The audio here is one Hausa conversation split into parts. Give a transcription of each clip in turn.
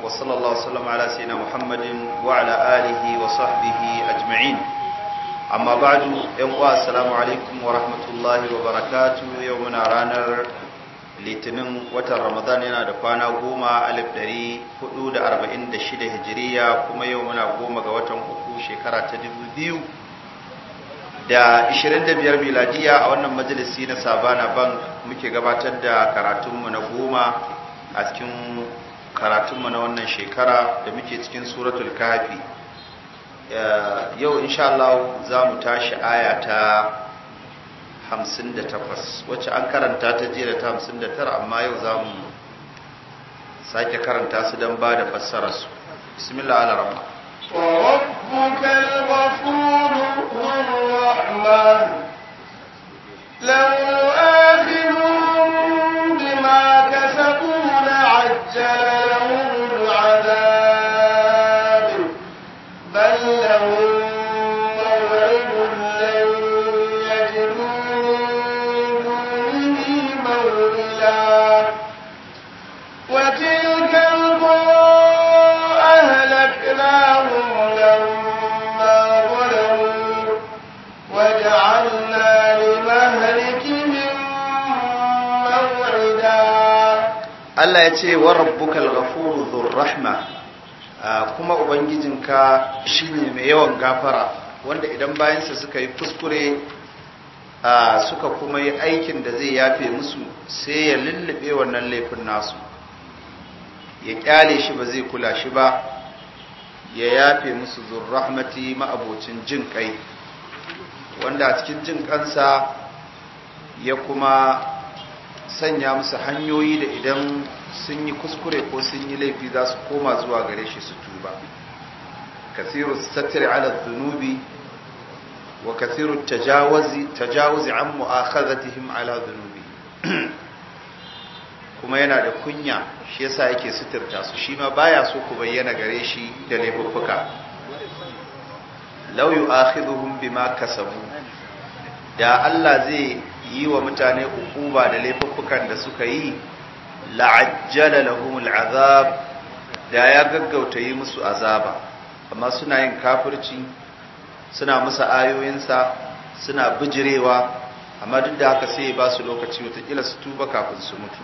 وصلى الله وسلم على سيدنا محمد وعلى آله وصحبه أجمعين أما بعد ينقوى السلام عليكم ورحمة الله وبركاته يومنا رانر litinin watan ramadan yana da kwana goma alif dari hudu da arba'in da shida hijiriya kuma yau muna goma ga watan uku shekara ta dubu biyu da ishirin da biyar miladiya a wannan majalisi na sabana bank muke gabatar da karatunmu na goma a cikin karatunmu na wannan shekara da muke cikin suratul kafi yau insha Allah za mu tashi aya ta 58 wacce an karanta ta jiya da ta 59 amma yau za mu sake karanta su don ba da fassara su bismillah ala rahma وربك الغفور ذو الرحمن لو يؤاخذهم بما كسبوا لعجل لهم العذاب بل لهم موعد لن يجدوا من دونه موئلا وتلك القرى أهلكناهم لما ظلموا وجعلنا لمهلكهم موعدا Allah ya ce wa rabbukal ghafuru dhur rahma kuma ubangijinka shine mai yawan gafara wanda idan bayansa suka yi kuskure suka kuma yi aikin da zai yafe musu sai ya lullube wannan laifin nasu ya kyale shi ba zai kula shi ba ya yafe musu dhur rahmati ma'abocin jin kai wanda a cikin jin kansa ya kuma sanya musu hanyoyi da idan sun yi kuskure ko sun yi laifi za su koma zuwa gare shi su tuba kathiru sattir ala dhunubi wa kathiru tajawuzi tajawuzi an mu'akhadhatihim ala dhunubi kuma yana da kunya shi yasa yake suturta su shi ma baya so ku bayyana gare shi da laifuffuka law yu'akhidhuhum bima kasabu da Allah zai yi wa mutane ukuba da laifuffukan da suka yi la'ajjala lahumul azab da ya gaggauta yi musu azaba amma suna yin kafirci suna musu ayoyinsa suna bijirewa amma duk da haka sai ba su lokaci watakila su tuba kafin su mutu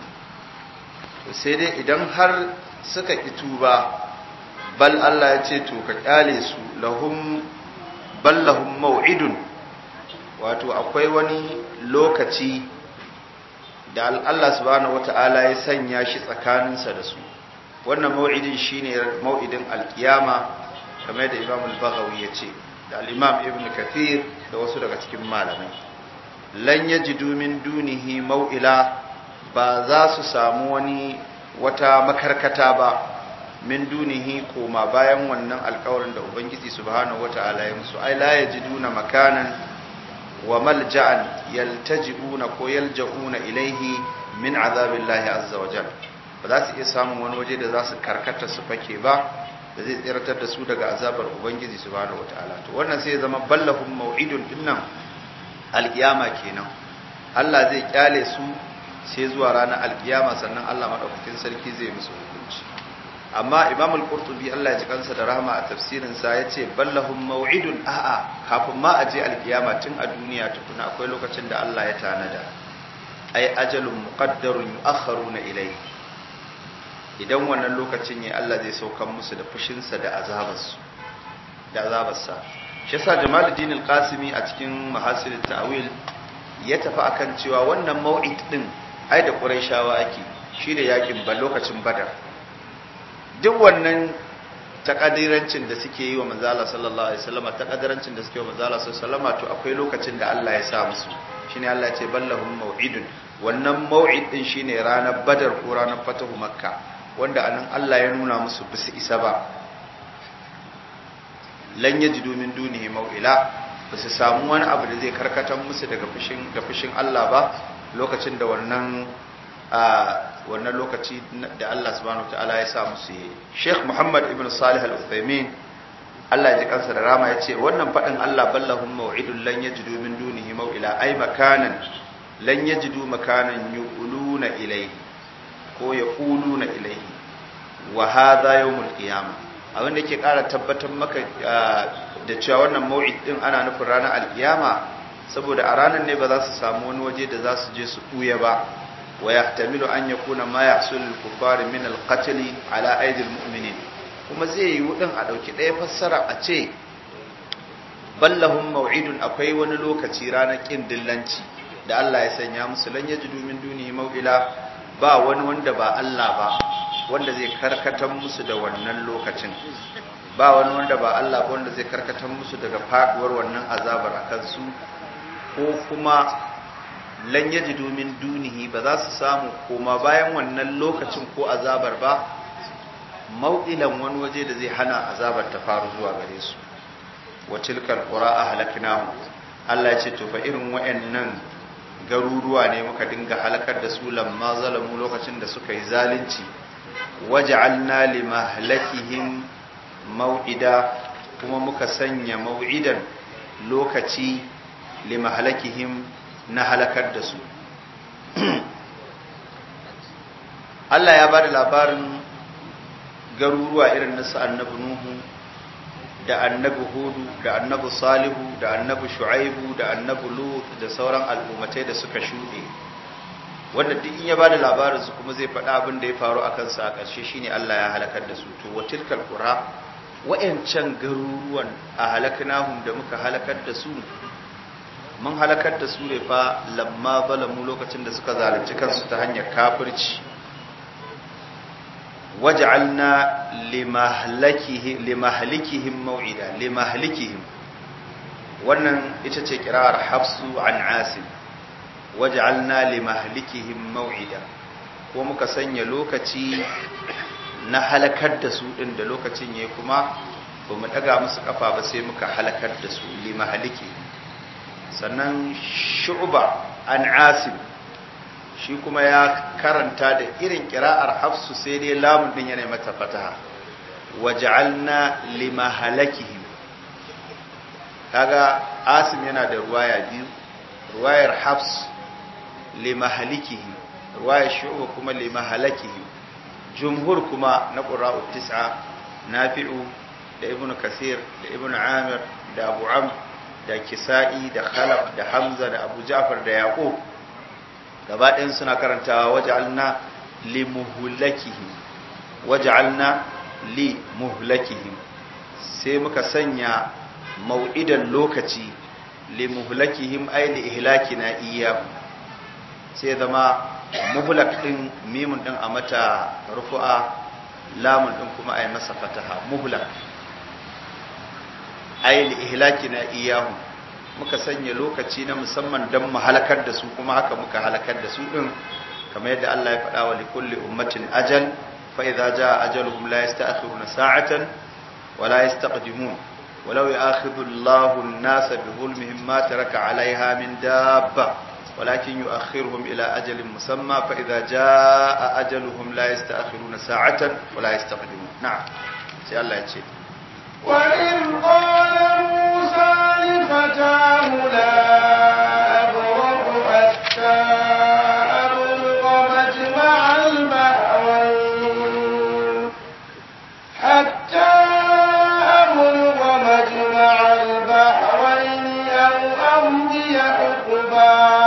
sai dai idan har suka ki tuba bal Allah ya ce to ka kyale su lahum bal lahum mau'idun wato akwai wani lokaci da Allah subhanahu wata'ala ya sanya shi tsakaninsa da su wannan mau'idin shine mau'idin alkiyama kamar da Imam al-Baghawi ya ce da al-Imam Ibn Kathir da wasu daga cikin malamai lan yajidu min dunihi mau'ila ba za su samu wani wata makarkata ba min dunihi koma bayan wannan alkawarin da Ubangiji subhanahu wata'ala ya musu ai la yajiduna makanan wa malja'an yaltaji'una ko yalja'una ilaihi min azabillahi azza wa jal ba za su iya samun wani waje da za su karkata su fake ba da zai tsiratar da su daga azabar ubangiji subhanahu wataala to wannan sai ya zama ballahum mau'idun dinnan alkiyama kenan Allah zai kyale su sai zuwa ranar alkiyama sannan Allah madaukakin sarki zai musu hukunci amma imam al-qurtubi Allah ya ji kansa da rahama a tafsirin sa yace ballahum maw'idun a'a kafin ma aje alkiyama tun a duniya tukuna akwai lokacin da Allah ya tanada ay ajalun muqaddarun yu'akhkharuna ilayhi idan wannan lokacin ne Allah zai saukan musu da fushin sa da azabarsu da azabarsa shi yasa Jamaluddin al-Qasimi a cikin Mahasil ta'wil ya tafi akan cewa wannan maw'id din ai da Qurayshawa ake shi da yakin ba lokacin Badar duk wannan takadirancin da suke yi wa manzala sallallahu alaihi wasallam takadirancin da suke yi wa manzala sallallahu alaihi wasallam to akwai lokacin da Allah ya sa musu shine Allah ya ce ballahum mau'idun wannan mau'id din shine ranar badar ko ranar fatahu makka wanda anan Allah ya nuna musu bisu isa ba lan yajidu min dunihi mau'ila ba su samu wani abu da zai karkatar musu daga fushin da fushin Allah ba lokacin da wannan a wannan lokaci da Allah subhanahu wataala ya sa musu yi Sheikh Muhammad ibn Salih al-Uthaymeen Allah ya ji kansa da rama ya ce wannan faɗin Allah ballahum maw'idun lan yajidu min dunihi maw'ila ay makanan lan yajidu makanan yuquluna ilayhi ko yaquluna ilayhi wa hadha yawmul qiyamah abin da ke ƙara tabbatar maka da cewa wannan mau'id din ana nufin ranar alkiyama saboda a ranar ne ba za su samu wani waje da za su je su ɓuya ba wa yahtamilu an yakuna ma yahsul lil kuffari min al qatl ala aidi al mu'minin kuma zai yi wudin a dauki ɗaya fassara a ce ballahum mau'idun akwai wani lokaci ranar kin dillanci da Allah ya sanya musu lan yajidu min dunihi maw'ila ba wani wanda ba Allah ba wanda zai karkatar musu da wannan lokacin ba wani wanda ba Allah ba wanda zai karkatar musu daga faduwar wannan azabar akan su ko kuma lan yajidu min dunihi ba za su samu koma bayan wannan lokacin ko azabar ba mau'ilan wani waje da zai hana azabar ta faru zuwa gare su wa tilkal qura ahlaknahu Allah ya ce to fa irin wayannan garuruwa ne muka dinga halakar da su lamma zalamu lokacin da suka yi zalunci waj'alna limahlakihim mau'ida kuma muka sanya mau'idan lokaci limahlakihim na halakar da su Allah ya bada labarin garuruwa irin nasu annabi Nuhu da annabi Hudu da annabi Salihu da annabi Shu'aibu da annabi Lut da sauran al'ummatai da suka shuɗe wanda duk in ya bada labarin su kuma zai faɗa abin da ya faru a kansa a ƙarshe shine Allah ya halakar da su to watilkal qura wa'ancan garuruwan a halaknahum da muka halakar da su mun halakar da su ne fa lamma zalamu lokacin da suka zalunci kansu ta hanyar kafirci waj'alna limahlakihi limahlikihim maw'ida limahlikihim wannan ita ce kirar hafsu an asim waj'alna limahlikihim maw'ida ko muka sanya lokaci na halakar da su din da lokacin yayi kuma ba mu daga musu kafa ba sai muka halakar da su limahlikihim sannan shu'ba an asim shi kuma ya karanta da irin kira'ar hafsu sai dai lamun din yana mata fataha waj'alna limahalakihim kaga asim yana da ruwaya biyu ruwayar hafs limahalikihim ruwayar shu'ba kuma limahalakihim jumhur kuma na qura'u tis'a nafi'u da ibnu kasir da ibnu amir da abu amr da kisa'i da khalaf da hamza da abu ja'far da yaqub gaba ɗayan suna karantawa waj'alna li muhlakihim waj'alna li muhlakihim sai muka sanya mau'idan lokaci li muhlakihim ay li ihlakina iyyahum sai zama muhlak din mimun din a mata rufu'a lamun din kuma ay masa fataha muhlak ay li ihlakina iyyahum muka sanya lokaci na musamman don mu halakar da su kuma haka muka halakar da su din kamar yadda Allah ya faɗa wa likulli ummatin ajal fa idza jaa ajaluhum la yasta'khiruna sa'atan wa la yastaqdimun ولو يؤاخذ الله الناس بظلمهم ما ترك عليها من دابة ولكن يؤخرهم إلى أجل مسمى فإذا جاء أجلهم لا يستأخرون ساعة ولا يستقدمون نعم سي الله يتشي وإذ قال موسى لفتاه لا أبرح حتى أبلغ مجمع البحرين حتى أبلغ مجمع البحرين أو أمضي حقبا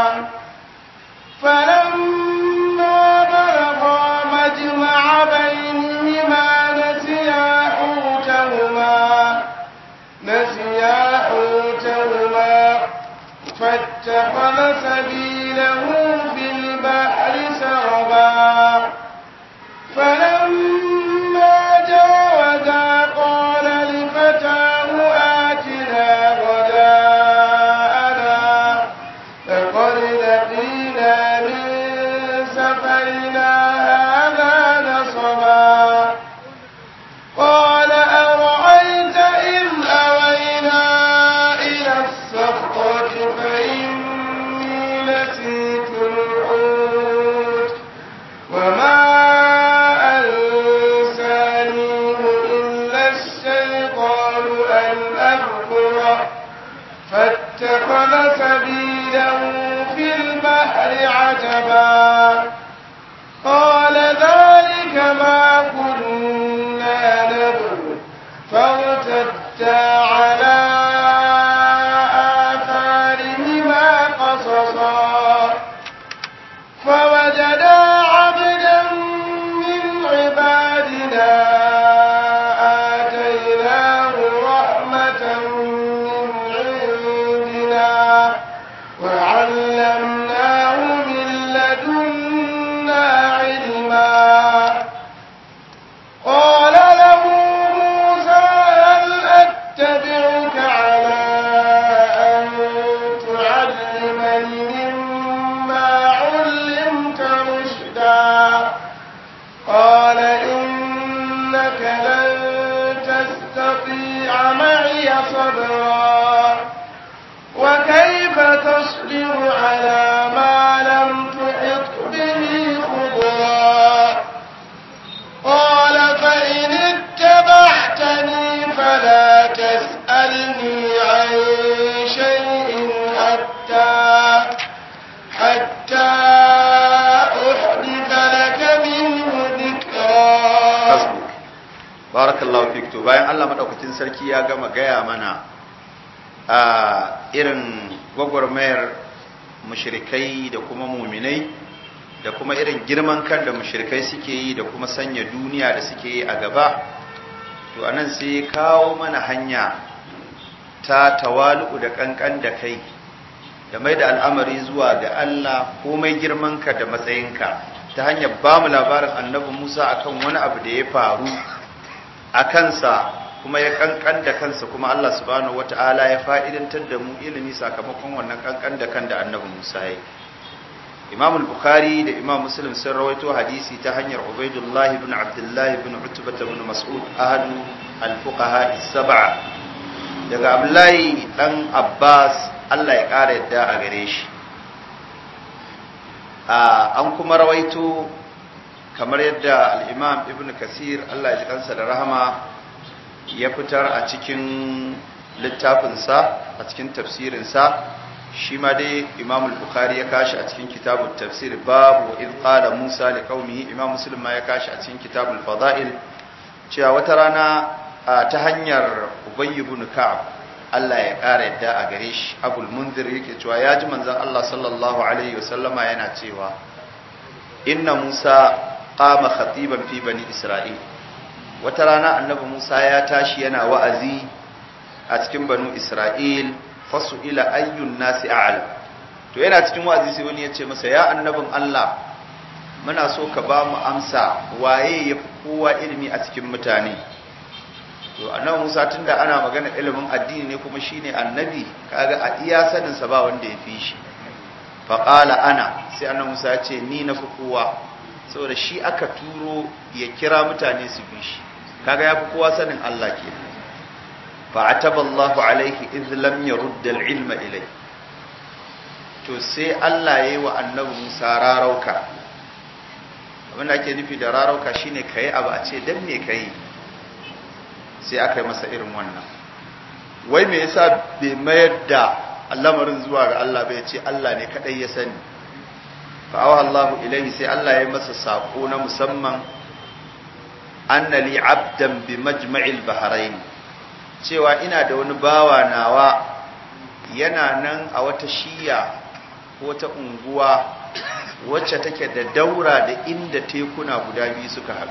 فلما بلغا مجمع بينهما نسيا حوتهما نسيا حوتهما فاتخذ سبيله في البحر سربا فلما جاوزا قال لفتاه آتنا غداءنا لقد لقينا من سفرنا هذا نصبا قال أرأيت إذ أوينا إلى الصخرة فإني نسيت الحوت وما أنسانيه إلا الشيطان أن أذكره فاتخذ سبيله في البحر عجبا قال ذلك ما كنا لن تستطيع معي صبرا وكيف تصبر على ما لم تحط به خبرا قال فإن اتبعتني فلا تسألني عن شيء حتى حتى أحدث لك منه ذكرا hasbuk barakallahu fik to bayan Allah madaukakin sarki ya gama gaya mana a irin gwagwarmayar mushrikai da kuma muminai da kuma irin girman kan da mushrikai suke yi da kuma sanya duniya da suke yi a gaba to anan sai ya kawo mana hanya ta tawalu da kankan da kai da mai da al'amari zuwa ga Allah komai girmanka da matsayinka ta hanyar ba mu labarin annabi Musa akan wani abu da ya faru a kansa kuma ya kankan da kansa kuma Allah subhanahu wata'ala ya fa'idantar da mu ilimi sakamakon wannan kankan da kan da annabi Musa ya yi Imam al-Bukhari da Imam Muslim sun rawaito hadisi ta hanyar Ubaidullah ibn Abdullah ibn Utbah ibn Mas'ud ahadu al-fuqaha as-sab'a daga Abdullahi dan Abbas Allah ya ƙara yadda a gare shi an kuma rawaito kamar yadda al'imam ibn kasir Allah ya ji kansa da rahama ya fitar a cikin littafinsa a cikin tafsirinsa shi ma dai imam al-bukhari ya kashi a cikin kitabun tafsir babu in qala musa li qaumihi imam muslim ma ya kashi a cikin kitabul fada'il cewa wata rana ta hanyar ubay ibn ka'ab Allah ya ƙara yadda a gare shi abul munzir yake cewa ya ji manzon Allah sallallahu alaihi wasallama yana cewa inna Musa qama khatiban fi bani Isra'il wata rana annabi Musa ya tashi yana wa'azi a cikin banu Isra'il fasu ila ayyun nasi a'lam to yana cikin wa'azi sai wani ya ce masa ya annabin Allah muna so ka ba mu amsa waye yafi kowa ilimi a cikin mutane to annabi Musa tunda ana magana ilimin addini ne kuma shine annabi kaga a iya sanin sa ba wanda ya fi shi fa qala ana sai annabi Musa ya ce ni na fi kowa saboda shi aka turo ya kira mutane su bi shi kaga ya fi kowa sanin Allah ke fa ataba Allah alaihi idh lam yurd al-ilma ilai to sai Allah yayi wa annabi Musa rarauka abin da ake nufi da rarauka shine kai abu a ce dan me kai sai aka yi masa irin wannan wai me yasa bai mayar da lamarin zuwa ga Allah bai ce Allah ne kadai ya sani fa awa Allahu ilaihi sai Allah ya masa sako na musamman anna li abdan bi majma'il bahrain cewa ina da wani bawa nawa yana nan a wata shiya ko ta unguwa wacce take da daura da inda tekuna guda biyu suka haɗu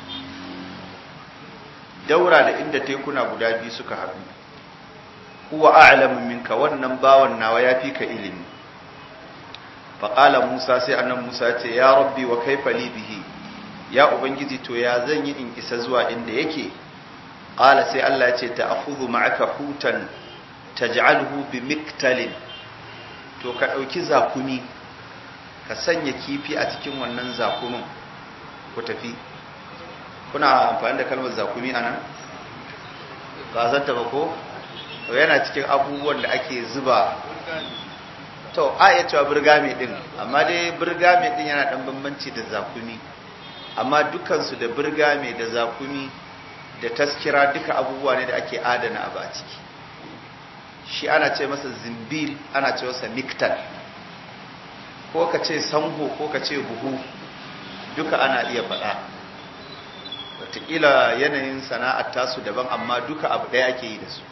daura da inda tekuna guda biyu suka haɗu huwa a'lamu minka wannan bawan nawa yafi ka ilimi faqala Musa sai annan Musa ce ya rabbi wa kaifa li bihi ya ubangiji to ya zan yi in isa zuwa inda yake qala sai Allah ya ce ta'khudhu ma'aka hutan taj'alhu bi miktalin to ka dauki zakumi ka sanya kifi a cikin wannan zakumin ku tafi kuna amfani da kalmar zakumi a nan ba zanta ba ko to yana cikin abubuwan da ake zuba to a iya cewa birgame din amma dai birgame din yana dan bambanci da zakumi amma dukansu da birgame da zakumi da taskira duka abubuwa ne da ake adana abu a ciki shi ana ce masa zimbil ana ce masa miktal ko ka ce sango ko ka ce buhu duka ana iya faɗa wataƙila yanayin sana'ar tasu daban amma duka abu ɗaya ake yi da su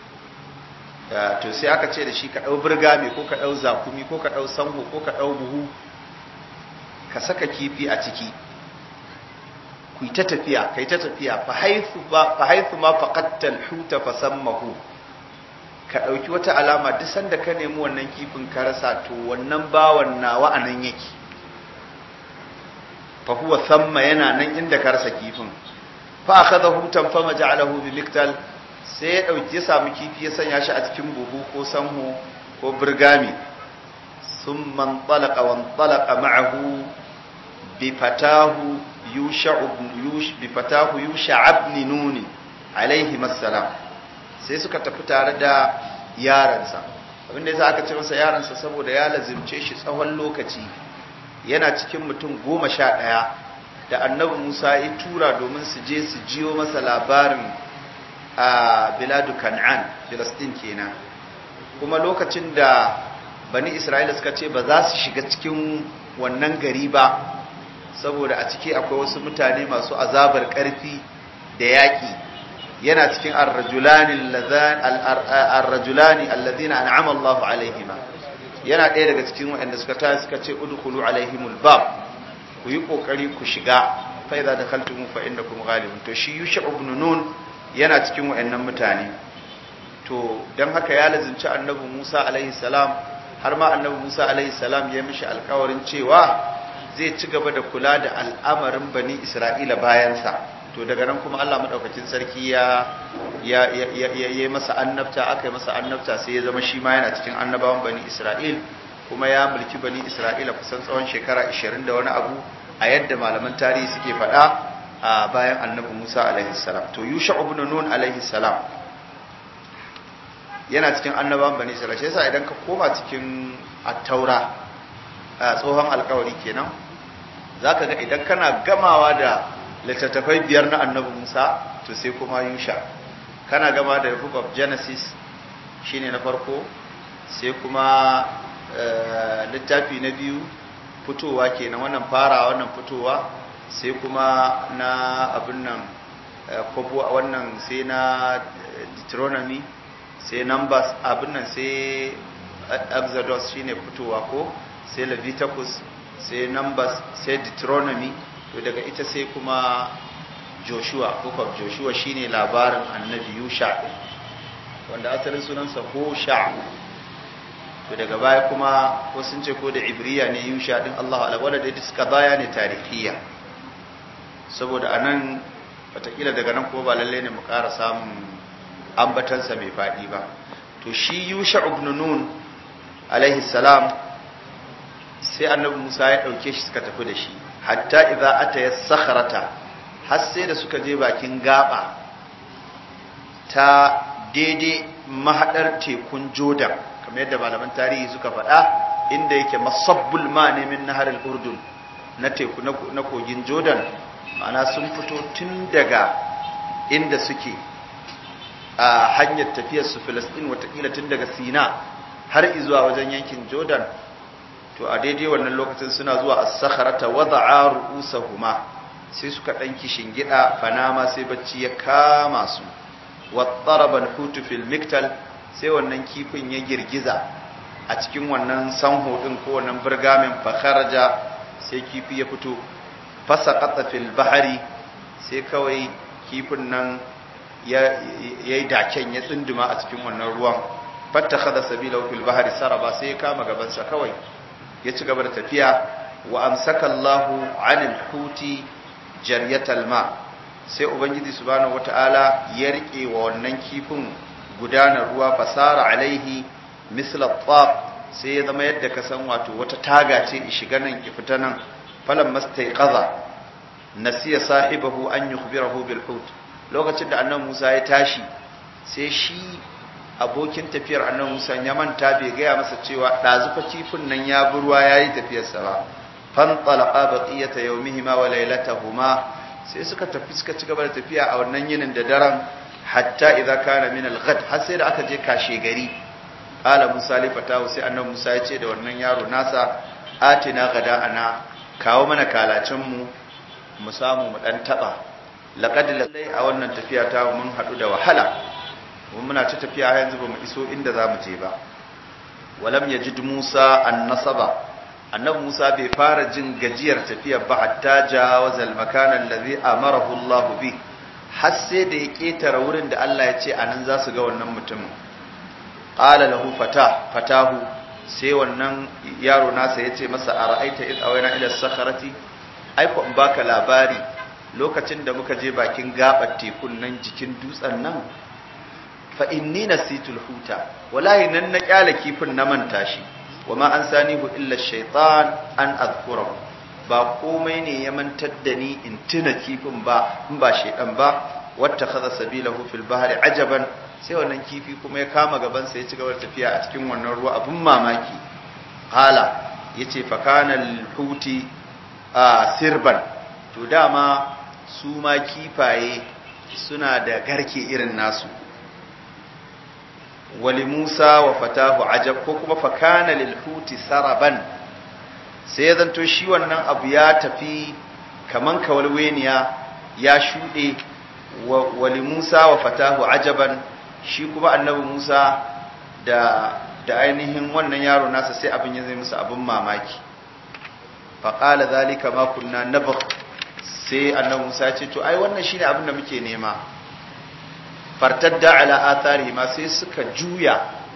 to sai aka ce da shi ka ɗau birgame ko ka ɗau zakumi ko ka ɗau sango ko ka ɗau buhu ka saka kifi a ciki ku ta tafiya kai ta tafiya fa haithu ma faqattal huta fa sammahu ka ɗauki wata alama duk sanda ka nemi wannan kifin ka rasa to wannan bawan nawa anan yake fa huwa thamma yana nan inda ka rasa kifin fa akhadahu tanfama ja'alahu bi miktal sai ya dauki ya samu kifi ya sanya shi a cikin buhu ko sanhu ko burgami thumma talaqa wa talaqa ma'ahu bi fatahu yusha ibn yush bi fatahu yusha ibn nun alaihi assalam sai suka tafi tare da yaransa abinda yasa aka ce masa yaransa saboda ya lazimce shi tsawon lokaci yana cikin mutum goma sha ɗaya da annabi musa ya tura domin su je su jiyo masa labarin a biladu kan'an filistin kenan kuma lokacin da bani isra'ila suka ce ba za su shiga cikin wannan gari ba saboda a ciki akwai wasu mutane masu azabar ƙarfi da yaƙi yana cikin ar-rajulani alladhina an'ama Allahu alaihima yana ɗaya daga cikin waɗanda suka ta suka ce udkhulu alaihimul bab ku yi kokari ku shiga fa idza dakhaltum fa innakum ghalibun to shi yusha ibn nun yana cikin waɗannan mutane to dan haka ya lazimci annabi Musa alaihi salam har ma annabi Musa alaihi salam ya mishi alƙawarin cewa zai ci gaba da kula da al'amarin bani Isra'ila bayansa to daga nan kuma Allah madaukakin sarki ya ya ya ya masa annabta aka yi masa annabta sai ya zama shi ma yana cikin annabawan bani Isra'il kuma ya mulki bani Isra'ila kusan tsawon shekara 20 da wani abu a yadda malaman tarihi suke faɗa a bayan annabi Musa alaihi salam to Yusha ibn Nun alaihi salam yana cikin annabawan bani Isra'ila shi yasa idan ka koma cikin at-taura tsohon alkawari kenan zaka ga idan kana gamawa da littattafai biyar na annabi Musa to sai kuma Yusha kana gama da book of Genesis shine na farko sai kuma littafi na biyu fitowa kenan wannan fara wannan fitowa sai kuma na abin nan kobo wannan sai na Deuteronomy sai Numbers abin nan sai Exodus shine fitowa ko sai Leviticus sai Numbers sai Deuteronomy to daga ita sai kuma joshua book of joshua shine labarin annabi yusha wanda asalin sunansa hosha to daga baya kuma ko sun ce ko da ibriya ne yusha din Allah ala wanda dai suka baya ne tarihiya saboda anan watakila daga nan kuma ba lalle ne mu ƙara samun ambatansa mai faɗi ba to shi yusha ibn nun alaihi salam sai annabi musa ya ɗauke shi suka tafi da shi hatta idza ataya sakharata har sai da suka je bakin gaba ta daidai mahadar tekun Jordan kamar yadda malaman tarihi suka faɗa inda yake masabbul ma ne min nahar al-Urdun na teku na kogin Jordan ma'ana sun fito tun daga inda suke a hanyar tafiyar su Filistin watakila tun daga Sina har izuwa wajen yankin Jordan to a daidai wannan lokacin suna zuwa as-sakharata wada'a ru'usahuma sai suka dan kishin gida fanama sai bacci ya kama su wattaraba al-hutu fil miktal sai wannan kifin ya girgiza a cikin wannan sanho din ko wannan burgamin fa kharaja sai kifi ya fito fasaqata fil bahri sai kawai kifin nan ya yayi daken ya tsunduma a cikin wannan ruwan fattakhadha sabila fil bahri saraba sai ya kama gaban sa kawai ya ci gaba da tafiya wa amsaka Allahu 'anil huti jaryatal ma sai ubangiji subhanahu wataala ya rike wa wannan kifin gudanar ruwa fasara alaihi misla tab sai ya zama yadda ka san wato wata taga ce shiga nan ki fita nan falan mastaiqaza nasiya sahibahu an yukhbirahu bil hut lokacin da annabi Musa ya tashi sai shi abokin tafiyar annabi Musa ya manta bai gaya masa cewa ɗazufa kifin nan ya bi ruwa yayi tafiyarsa ba fantalaqa baqiyata yawmihima wa laylatahuma sai suka tafi suka ci gaba da tafiya a wannan yinin da daren hatta idza kana min al-ghad har sai da aka je kashe gari qala Musa li fatahu sai annabi Musa ya ce da wannan yaro nasa atina gada ana kawo mana kalacin mu mu samu mu dan taba laqad lallai a wannan tafiya ta mun hadu da wahala mun muna ta tafiya yanzu ba mu iso inda za mu je ba walam yajid Musa an-nasaba annabi Musa bai fara jin gajiyar tafiyar ba hatta jawazal makana allazi amarahu Allah bi har sai da ya ketara wurin da Allah ya ce anan za su ga wannan mutumin qala lahu fata fatahu sai wannan yaro nasa ya ce masa ara'aita id awayna ila sakharati ai ko in baka labari lokacin da muka je bakin gabar tekun nan jikin dutsen nan fa inni nasitul huta wallahi nan na kyala kifin na manta shi wama an sanihu illa shaitan an azkurahu ba komai ne ya mantar da ni in tuna kifin ba in ba shedan ba wata kaza sabilahu fil bahri ajaban sai wannan kifi kuma ya kama gaban sa ya ci gaba da tafiya a cikin wannan ruwa abun mamaki qala yace fa kana huti a sirban to dama su ma kifaye suna da garke irin nasu wali Musa wa fatahu ajab ko kuma fakana lil huti saraban sai ya zanto shi wannan abu ya tafi kaman kawalweniya ya shuɗe wali Musa wa fatahu ajaban shi kuma annabi Musa da da ainihin wannan yaro nasa sai abin ya zai musu abin mamaki faƙala zalika ma kunna nabakh sai annabi Musa ya ce to ai wannan shine abin da muke nema fartadda ala athari ma sai suka juya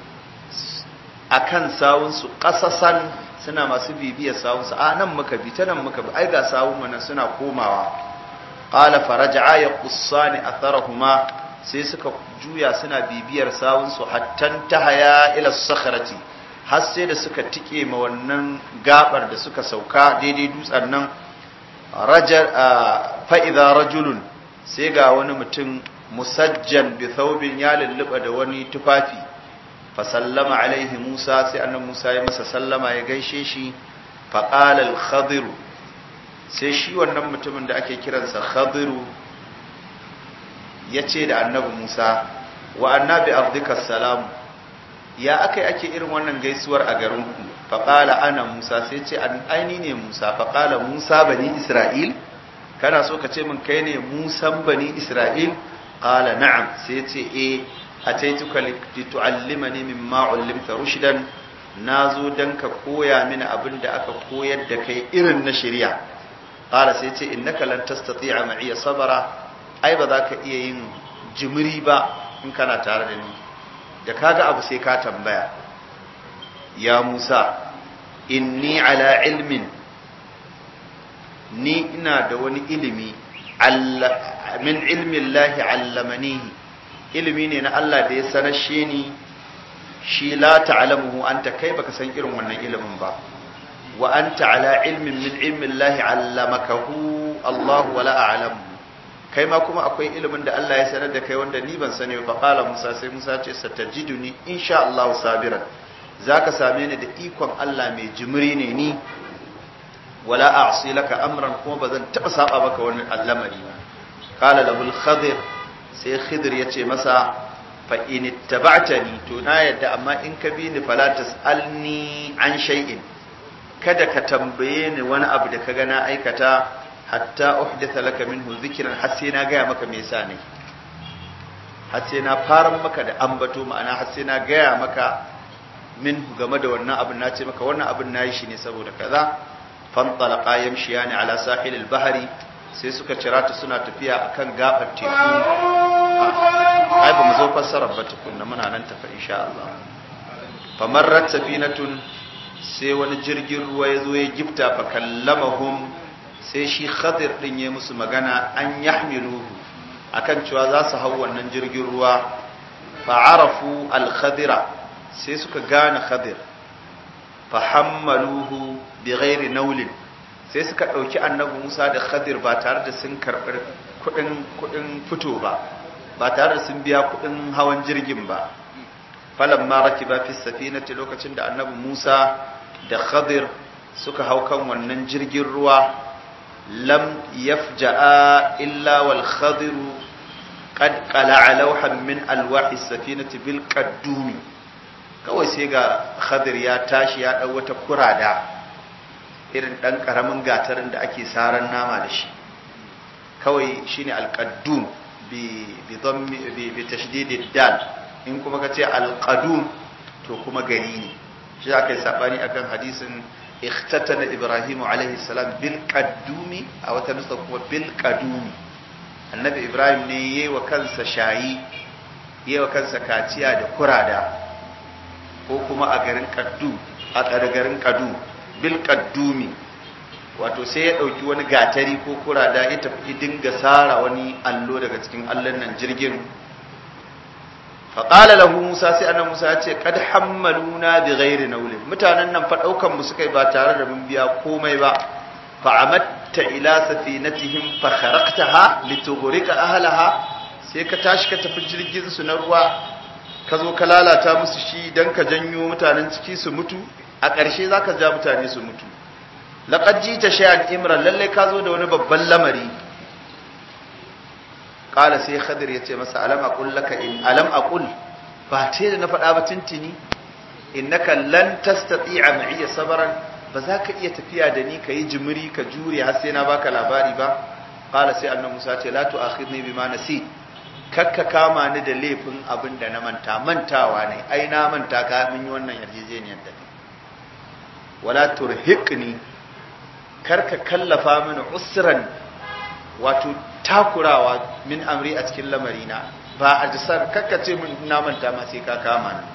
akan sawun su qasasan suna masu bibiyar sawun su a nan muka bi ta nan muka bi ai ga sawun mu suna komawa qala faraja'a yaqussani atharahuma sai suka juya suna bibiyar sawun su hattan tahaya ila sakhrati har sai da suka tike ma wannan gabar da suka sauka daidai dutsen nan rajar fa idza rajulun sai ga wani mutum musajjan bi thawbin ya lulluba da wani tufafi fa sallama alaihi Musa sai annabi Musa ya masa sallama ya gaishe shi fa qala al khadir sai shi wannan mutumin da ake kiransa khadir yace da annabi Musa wa annabi ardika salam ya akai ake irin wannan gaisuwar a garin ku fa qala ana Musa sai ce an aini ne Musa fa qala Musa bani Isra'il kana so ka ce min kai ne Musan bani Isra'il قال نعم سيتي إيه أتيتك لتعلمني مما علمت رشدا نازو دنك كويا من أبن دأك كويا دكي إرن نشريع قال سيتي إنك لن تستطيع معي صبرا أي بذاك إيه جمري با إن كان تاردني da kaga abu sai ka tambaya ya Musa inni ala ilmin ni ina da wani ilimi min ilmin lahi allamanihi ilimi ne na Allah da ya sanashe ni shi la ta'lamuhu anta kai baka san irin wannan ilimin ba wa anta ala ilmin min ilmin lahi allamakahu Allah wala a'lamu kai ma kuma akwai ilimin da Allah ya sanar da kai wanda ni ban sani ba qala Musa sai Musa ce satajiduni insha Allah sabiran zaka same ni da ikon Allah mai jimiri ne ni wala a'si laka amran kuma bazan taba saba maka wani al'amari ba qala lahu al-khadir sai khidir yace masa fa in ittaba'tani to na yadda amma in ka bi ni fala tasalni an shay'in kada ka tambaye ni wani abu da kaga na aikata hatta uhditha laka minhu dhikran har sai na gaya maka me yasa ne har sai na fara maka da ambato ma'ana har sai na gaya maka minhu game da wannan abin na ce maka wannan abin nayi shi ne saboda kaza fantalaka yamshiyani ala sahilil bahri sai suka cira ta suna tafiya akan gabar teku ai ba mu zo fassarar ba tukunna muna nan tafa insha Allah famarrat safinatun sai wani jirgin ruwa ya zo ya gifta fa kallamahum sai shi khadir din ya musu magana an yahmiluhu akan cewa za su hau wannan jirgin ruwa fa arafu al khadira sai suka gane khadir fa hammaluhu bi ghairi naulin sai suka ɗauki annabi Musa da Khadir ba tare da sun karɓi kuɗin fito ba ba tare da sun biya kuɗin hawan jirgin ba falan ma rakiba fi safinati lokacin da annabi Musa da Khadir suka hau kan wannan jirgin ruwa lam yafja'a illa wal Khadir qad qala'a lawhan min alwahi safinati bil qaddumi kawai sai ga Khadir ya tashi ya ɗau wata kurada irin ɗan ƙaramin gatarin da ake saran nama da shi kawai shine alƙaddum bi tashdidid dal in kuma ka ce alƙadum to kuma gari ne shi aka yi saɓani akan hadisin ikhtatana ibrahimu alaihi salam bil qaddumi a wata nusa kuma bil qadumi annabi ibrahim ne yayi wa kansa shayi yayi wa kansa kaciya da kurada ko kuma a garin kaddu a garin kadu bil qaddumi wato sai ya dauki wani gatari ko kurada ya tafi dinga sara wani allo daga cikin allon nan jirgin fa qala lahu musa sai annabi musa ya ce kad hammaluna bi ghairi nawlin mutanen nan fa daukan mu suka yi ba tare da mun biya komai ba fa'amatta ila safinatihim fa kharaqtaha litughriqa ahlaha sai ka tashi ka tafi jirgin su na ruwa ka zo ka lalata musu shi dan ka janyo mutanen ciki su mutu a ƙarshe zaka ja mutane su mutu laqad jita shay'an imran lalle ka zo da wani babban lamari qala sai khadir yace masa alam aqul laka in alam aqul ba te da na faɗa ba tintini innaka lan tastati'a ma'iya sabran ba za ka iya tafiya da ni kai jimiri ka jure har sai na baka labari ba qala sai annabi Musa ce la tu'akhidni bima nasi kakka kama ni da laifin abin da na manta mantawa ne ai na manta ka mun yi wannan yarjejeniyar da wala turhiqni karka kallafa mini usran wato takurawa min amri a cikin lamarina ba a jisar kakkace min na manta ma sai ka kama ni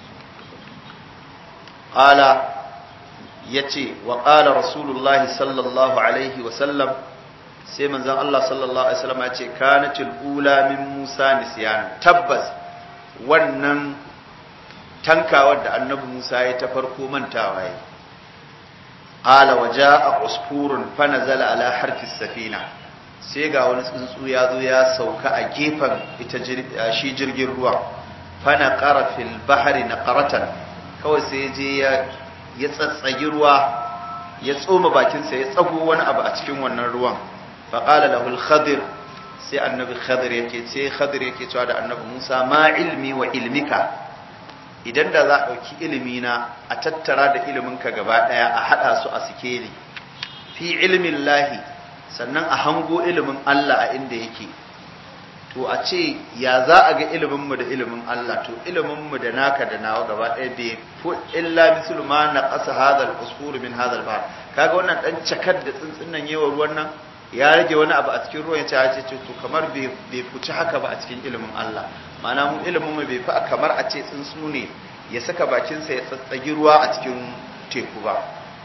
qala yace wa qala rasulullah sallallahu alaihi wa sallam sai manzon Allah sallallahu alaihi wasallam yace kanatil ula min Musa nisyan tabbas wannan tankawar da annabi Musa ya ta farko mantawa yi qala wa jaa usfurun fa nazala ala harfi safina sai ga wani tsuntsu ya zo ya sauka a gefen ita shi jirgin ruwa fana ƙara fil bahari na ƙaratan kawai sai ya je ya tsatsagi ruwa ya tsoma bakinsa ya tsago wani abu a cikin wannan ruwan faƙala lahul khadir sai annabi khadir yake ce khadir yake cewa da annabi musa ma ilmi wa ilmika idan da za a ɗauki ilimina a tattara da iliminka gaba ɗaya a haɗa su a sikeli fi ilmin lahi sannan a hango ilimin Allah a inda yake to a ce ya za a ga iliminmu da ilimin Allah to iliminmu da naka da nawa gaba ɗaya bai fu illa mislu ma na ƙasa hadal usfuru min hadal bahar kaga wannan dan cakar da tsuntsun nan yawa ruwan nan ya rage wani abu a cikin ruwan ya ce to kamar bai fuci haka ba a cikin ilimin Allah ma'ana mu ilimin mu bai fi kamar a ce tsuntsu ne ya saka bakinsa ya tsatsagi ruwa a cikin teku ba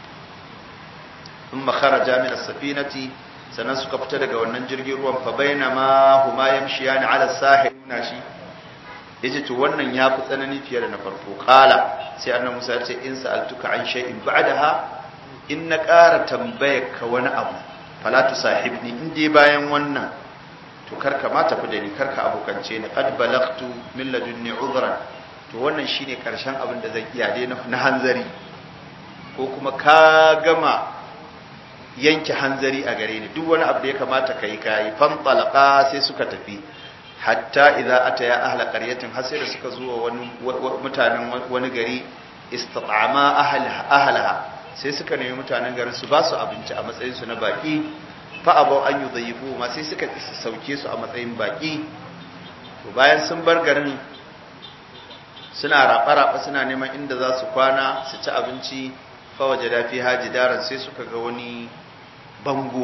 ثم خرج من السفينة sannan suka fita daga wannan jirgin ruwan fa bainama huma yamshiyani ala sahil nashi yace to wannan ya fi tsanani fiye da na farko qala sai annabi Musa ya ce in sa'altuka an shay'in ba'daha in na ƙara tambayar ka wani abu fala tusahibni in dai bayan wannan to karka ma tafi da ni karka abokance ni qad balagtu min ladunni udhran to wannan shine karshen abin da zan iya dai na hanzari ko kuma ka gama yanke hanzari a gare ni duk wani abu da ya kamata kai kai fan talaqa sai suka tafi hatta idza ataya ahla qaryatin har sai da suka zuwa wani mutanen wani gari istat'ama ahlaha ahlaha sai suka nemi mutanen garin su ba su abinci a matsayin su na baki fa abau an yudayyifu ma sai suka sauke su a matsayin baki to bayan sun bar garin suna raba-raba suna neman inda za su kwana su ci abinci fa wajada fi hajidaran sai suka ga wani bango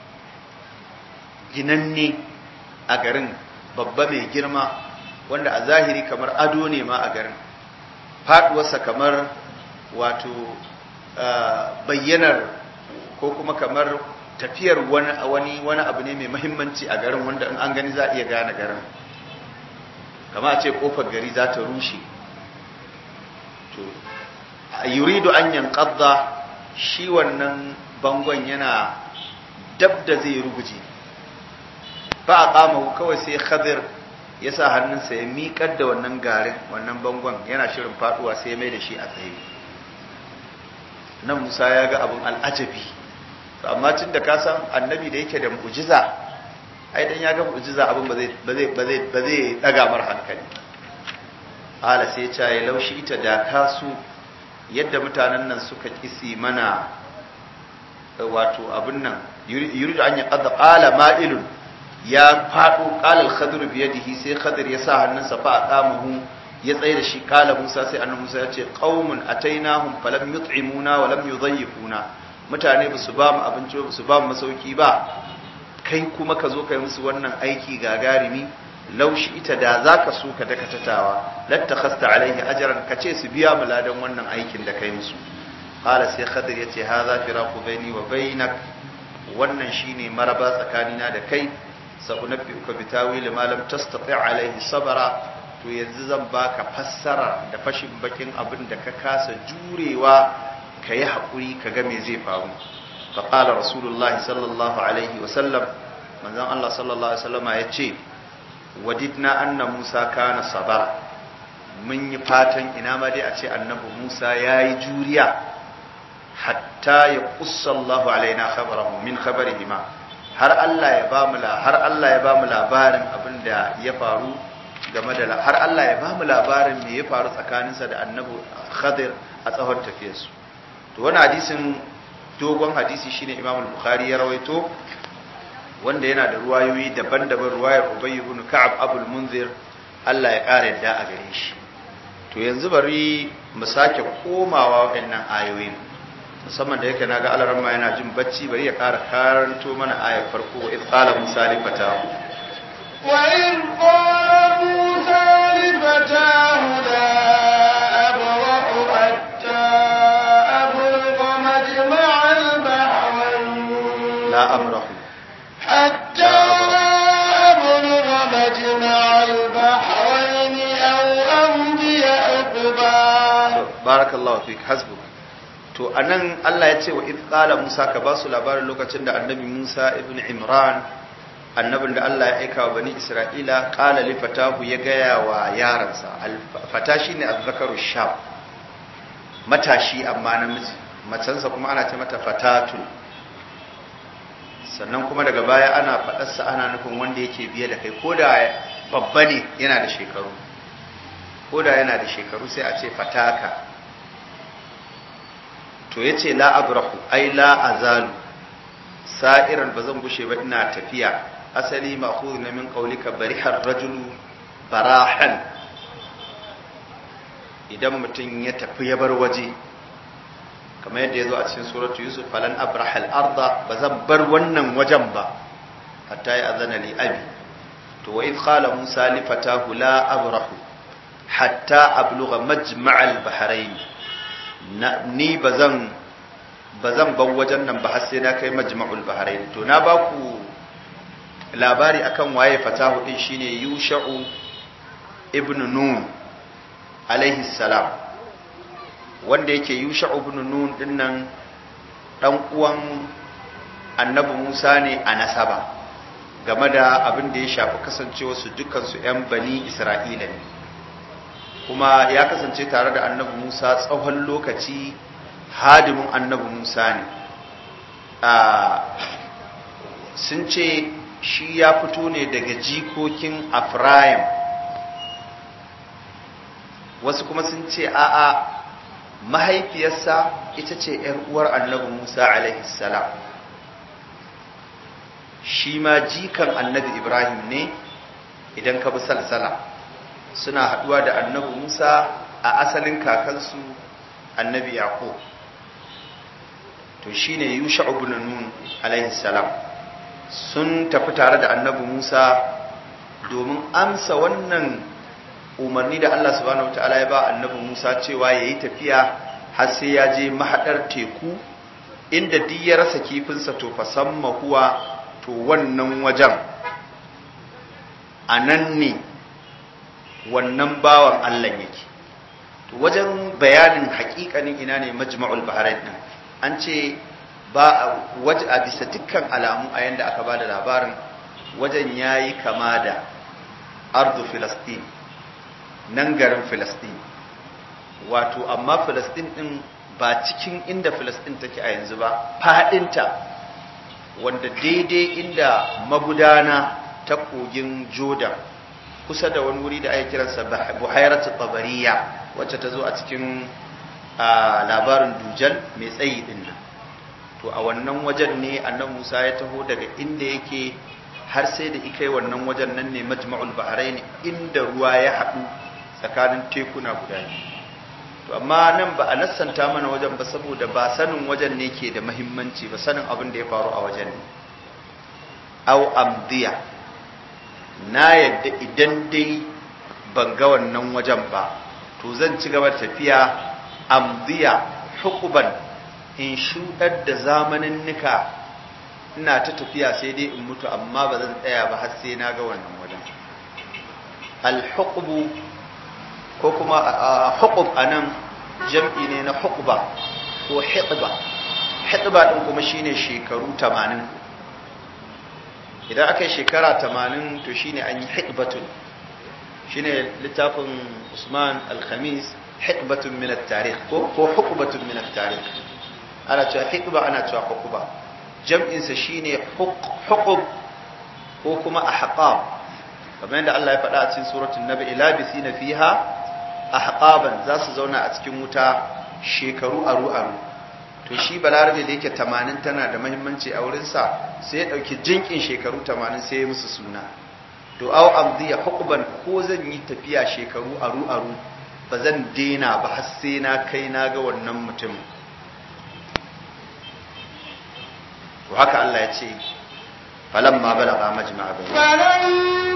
ginanne a garin babba mai girma wanda a zahiri kamar ado ne ma a garin faduwarsa kamar wato bayyanar ko kuma kamar tafiyar wani wani abu ne mai mahimmanci a garin wanda in an gani za a iya gane garin kama a ce kofar gari za ta rushe to yuridu an yanqadda shi wannan bangon yana dab da zai ruguje ba a kama kawai sai khadir ya sa hannunsa ya miƙar da wannan garin wannan bangon yana shirin faduwa sai ya mai da shi a tsaye nan musa ya ga abin al'ajabi amma tun da ka san annabi da yake da mu'jiza ai dan ya ga mu'jiza abin ba zai ba zai ba zai ba zai daga mar hankali ala sai ya ya laushi ita da kasu yadda mutanen nan suka kisi mana wato abin nan yuridu an yaqadda qala ma'ilun ya fado qala al-khadr bi yadihi sai khadir ya sa hannunsa fa aqamahu ya tsaye da shi qala musa sai annabi musa ya ce qaumun atainahum falam yut'imuna wa lam yudayyifuna mutane ba su ba mu abinci ba su ba mu masauki ba kai kuma ka zo kai musu wannan aiki gagarumi laushi ita da za ka so ka dakatatawa lattakhasta alaihi ajran ka ce su biya mu ladan wannan aikin da kai musu qala sai khadir yace hadha firaqu baini wa bainak wannan shine maraba tsakanina da kai sa'unabbiuka bitawil ma lam tastati' alaihi sabra to yanzu zan baka fassara da fashin bakin abin da ka kasa jurewa ka yi haƙuri ka ga me zai faru فقال رسول الله صلى الله عليه وسلم من ذن الله صلى الله عليه وسلم يتشي وددنا أن موسى كان صبرا mun yi fatan ina ma dai a ce annabi Musa ya yi juriya hatta ya kussallahu alaina khabarahu min khabarihima har Allah ya bamu la har Allah ya bamu labarin abin da ya faru game da har Allah ya bamu labarin me ya faru tsakaninsa da annabi Khadir a tsawon tafiyarsu to wannan hadisin dogon hadisi shine Imam al-Bukhari ya rawaito wanda yana da ruwayoyi daban-daban ruwayar Ubay ibn Ka'ab Abul Munzir Allah ya ƙara yadda a gare shi to yanzu bari mu sake komawa waɗannan ayoyin musamman da yake naga alaran ma yana jin bacci bari ya ƙara karanto mana ayar farko wa idh qala musa li fatahu wa in qala musa li fatahu la abrahu hatta ablugha majma'a al-bahrayn la abrahu hatta ablugha majma'a al-bahrayn aw amdiya uqba barakallahu fik hasbuk to anan Allah ya ce wa idh qala Musa ka basu labarin lokacin da annabi Musa ibn Imran annabin da Allah ya aika wa bani Isra'ila qala li fatahu ya gaya wa yaransa fata shine azzakaru shab matashi amma namiji macansa kuma ana ce mata fatatu sannan kuma daga baya ana faɗarsa ana nufin wanda yake biye da kai ko da babba ne yana da shekaru ko da yana da shekaru sai a ce fataka to ya ce la abrahu ai la azalu sa'iran ba zan gushe ba ina tafiya asali ma'khudh na min qawlika barihar rajulu barahan idan mutum ya tafi ya bar waje kamar yadda ya zo a cikin suratu yusuf falan abrahal arda ba zan bar wannan wajen ba hatta ya azana li abi to wa idh qala musa li fatahu la abrahu hatta ablugha majma'al bahrain ni bazan bazan bar wajen nan ba har sai na kai majma'ul bahrain to na ba ku labari akan waye fatahu din shine yusha'u ibn nun alaihi salam wanda yake yusha'u ibn nun din nan dan uwan annabi Musa ne a nasaba game da abin da ya shafi kasancewa su dukkan su yan bani Isra'ila ne kuma ya kasance tare da annabi Musa tsawon lokaci hadimin annabi Musa ne sun ce shi ya fito ne daga jikokin Afraim wasu kuma sun ce a'a mahaifiyarsa ita ce ‘yar uwar annabi Musa alaihi salam shi ma jikan annabi Ibrahim ne idan ka bi salsala suna haɗuwa da annabi Musa a asalin kakansu annabi Yaqub to shine Yusha ibn Nun alaihi salam sun tafi tare da annabi Musa domin amsa wannan umarni da Allah subhanahu wataala ya ba annabi Musa cewa yayi tafiya har sai ya je mahadar teku inda duk ya rasa kifinsa to fasamma huwa to wannan wajen anan ne wannan bawan Allah yake to wajen bayanin hakikanin ina ne majma'ul bahrain din an ce ba waje a bisa dukkan alamu a yanda aka bada labarin wajen yayi kama da ardu filastin nan garin filastin wato amma filastin din ba cikin inda filastin take a yanzu ba fadinta wanda daidai inda magudana ta kogin jordan kusa da wani wuri da ake kiransa buhairatu tabariya wacce ta zo a cikin labarin dujal mai tsayi din nan to a wannan wajen ne annan musa ya taho daga inda yake har sai da ikai wannan wajen nan ne majma'ul bahrain inda ruwa ya haɗu tsakanin tekuna guda to amma nan ba a nassanta mana wajen ba saboda ba sanin wajen ne ke da mahimmanci ba sanin abin da ya faru a wajen ne au amdiya na yadda idan dai ban ga wannan wajen ba to zan ci gaba tafiya amdiya hukuban in shuɗar da zamanin nika ina ta tafiya sai dai in mutu amma ba zan tsaya ba har sai na ga wannan wajen al-huqbu ko kuma huqub anan jam'i ne na huqba ko hiqba hikba din kuma shine shekaru 80 idan aka yi shekara 80 to shine an yi hikbatun shine littafin Usman al-Khamis hikbatun min at-tarikh ko ko hukbatun min at-tarikh ana cewa hikba ana cewa hukba jam'in sa shine huqub ko kuma ahqab kamar yadda Allah ya faɗa a cikin suratul nabi ilabisina fiha ahqaban za su zauna a cikin wuta shekaru aru aru to shi balarabe da yake 80 tana da muhimmanci a wurin sa sai ya dauki jinkin shekaru 80 sai ya musu suna to aw amdiya hukuban ko zan yi tafiya shekaru aru aru ba zan dena ba har sai na kai na ga wannan mutum to haka Allah ya ce falamma balaga majma'a bainahuma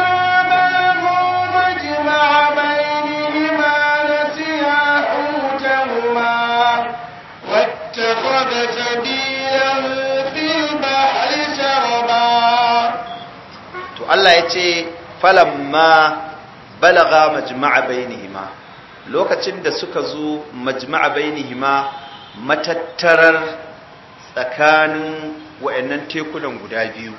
فلما بلغوا مجمع بينهما نسيا حوتهما واتخذ سبيله في البحر سربا to Allah ya ce falamma balaga majma'a bainihima lokacin da suka zo majma'a bainihima matattarar tsakanin wayannan tekunan guda biyu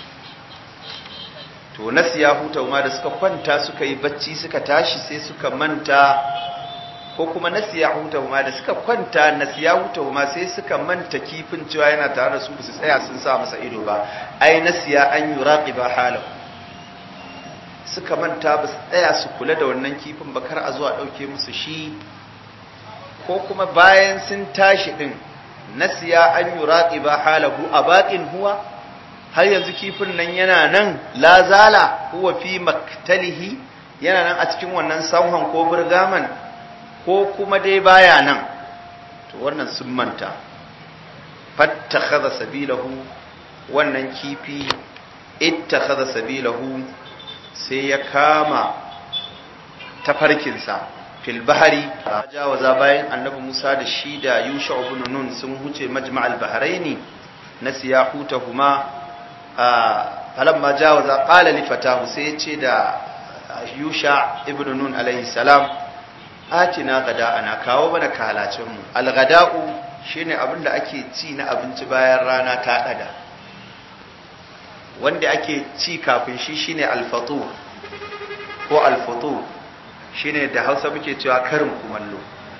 to nasiya hutauma da suka kwanta suka yi bacci suka tashi sai suka manta ko kuma nasiya hutauma da suka kwanta nasiya hutauma sai suka manta kifin cewa yana tare da su su tsaya sun sa masa ido ba ai nasiya an yuraqiba halahu suka manta ba su tsaya su kula da wannan kifin ba kar a zuwa ɗauke musu shi ko kuma bayan sun tashi ɗin nasiya an yi raƙi ba halahu a baƙin huwa har yanzu kifin nan yana nan lazala huwa fi maktalihi yana nan a cikin wannan sanhon ko burgaman ko kuma dai baya nan to wannan sun manta fattakhadha sabilahu wannan kifi ittakhadha sabilahu sai ya kama tafarkinsa fil bahari jawaza bayan annabi Musa da shi da Yusha ibn Nun sun huce majma'al bahraini na siyahutahuma falamma jawaza qala li fatahu sai ya ce da Yusha ibn Nun alaihi salam atina gada ana kawo mana kalacin mu al-gada'u shine abinda ake ci na abinci bayan rana ta daga wanda ake ci kafin shi shine alfatu ko alfatu shine da Hausa muke cewa karin kumallo